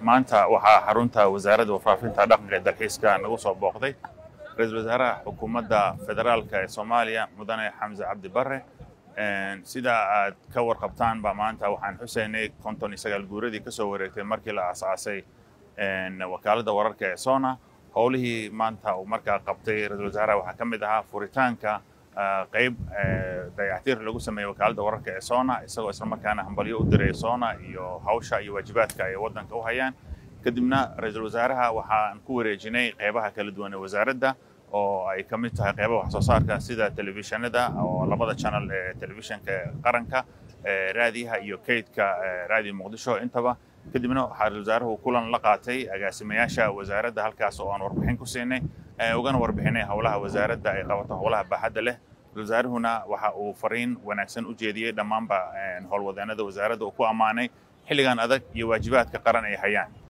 maanta waxaa xarunta wasaaradda warfaafinta dhaqanka ee dalxiiska nagu soo booqday ra-iisul wasaaraha xukuumadda federaalka ee soomaaliya mudane xamse cabdi barre sida aad ka warqabtaan baa maanta waxaan xuseynay konton iyo sagaal guuradii kasoo wareegtay markii la aasaasay wakaaladda wararka ee sona howlihii maanta uu markaa qabtay ra-iisul wasaaraha waxaa ka mid ahaa furitaanka qayb dayactiir lagu sameeyey wakaaladda wararka ee sona isagoo islamarkaana hambalyo u diray sona iyo hawsha iyo waajibaadka ay waddanka u hayaan kadibna ra-iisul wasaaraha waxaan ku wareejinay qaybaha kala duwan ee wasaaradda oo ay ka mid tahay qaybaha wax soo saarka sida telefishinada oo labada channel ee telefishinka qaranka raadiyaha iyo kaydka raadiyo muqdisho intaba kadibna waxaa ra-isul wasaaruhu kulan la qaatay agaasimayaasha wasaaradda halkaas oo aan warbixin ku siinay ugana warbixinay howlaha wasaaradda ay qabato howlaha baaxadda leh ra-isul wasaarahuna waxa uu fariin wanaagsan u jeediyey dhammaanba howlwadeenada wasaaradda uu ku ammaanay xilligan adag iyo waajibaadka qaran ay hayaan